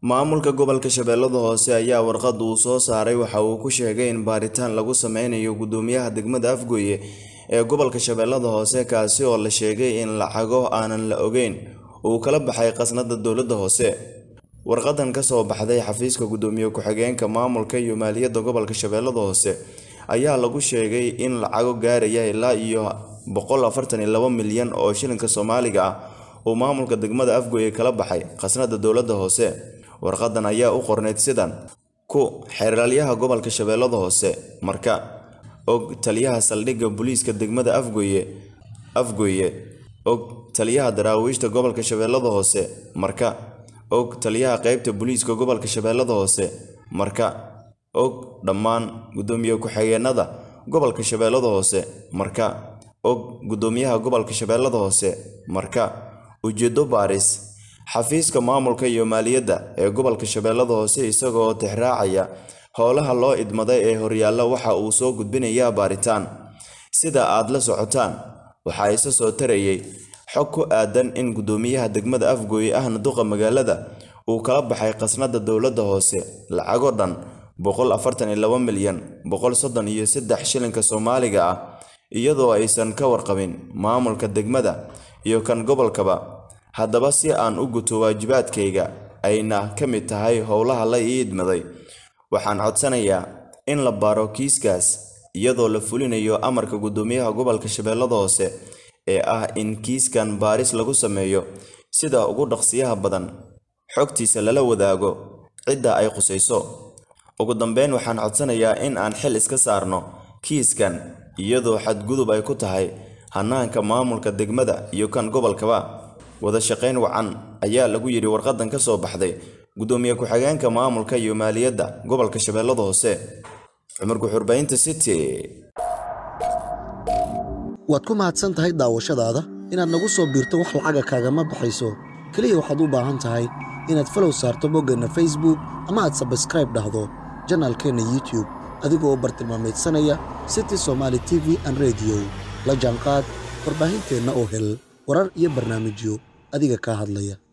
maamulka gobolka shabeellada hoose ayaa warqad uu soo saaray waxa uu ku sheegay in baaritaan lagu sameynayo gudoomiyaha degmada afgooye ee gobolka shabeellada hoose kaasi oo la sheegay in lacago aanan la ogeyn uu kala baxay khasnada dowladda hoose warqadan kasoo baxday xafiiska gudoomiye ku-xigeenka maamulka iyo maaliyadda gobolka shabeellada hoose ayaa lagu sheegay in lacago gaaraya ilaa iyo boqol afartan iyo laba milyan oo shilinka soomaaliga ah uu maamulka degmada afgooye kala baxay khasnada dowladda hoose warqadan ayaa u qorneyd sidan ku xeeralyaha gobolka shabeellada hoose marka og taliyaha saldhigga booliiska degmada afgooye afgooye og taliyaha daraawiishta gobolka shabeellada hoose marka og taliyaha qeybta booliiska gobolka shabeellada hoose marka og dhammaan gudoomiye ku-xigeenada gobolka shabeellada hoose marka og gudoomiyaha gobolka shabeellada hoose marka ujeedo baaris xafiiska maamulka iyo maaliyadda ee gobolka shabeellada hoose isagoo tixraacaya howlaha loo idmaday ee horyaalla waxa uu soo gudbinayaa baaritaan sida aad la socotaan waxaa isa soo tarayay xog ku aadan in gudoomiyaha degmada afgooye ahna duqa magaalada uu kala baxay khasnada dowladda hoose lacago dhan boqol afartan iyo laba milyan boqol soddon iyo saddex shilinka soomaaliga ah iyadoo aysan ka warqabin maamulka degmada iyo kan gobolkaba haddaba si aan u guto waajibaadkayga ayna ka mid tahay howlaha la ii idmaday waxaan codsanayaa in la baaro kiiskaas iyadoo la fulinayo amarka gudoomiyaha gobolka shabeellada hoose ee ah in kiiskan baaris lagu sameeyo sida ugu dhaqsiyaha badan xogtiisa lala wadaago cidda ay qusayso ugu dambeyn waxaan codsanayaa in aan xil iska saarno kiiskan iyadoo xadgudub ay ku tahay hanaanka maamulka degmada iyo kan gobolkaba wada shaqayn wacan ayaa lagu yidhi warqadan ka soo baxday gudoomiye ku-xigeenka maamulka iyo maaliyadda gobolka shabeellada hoose cumar guxurbaynta city waad ku mahadsan tahay daawashadaada inaad nagu soo biirto wax lacaga kaagama baxayso keliya waxaad u baahan tahay inaad falow saarto boggeenna facebook ama aad sabskraib dhahdo janaalkeenna youtube adigoo bartilmaamaydsanaya city somaali t v an rediyo la jaanqaad warbaahinteenna oo hel warar iyo barnaamijyo adiga kaa hadlaya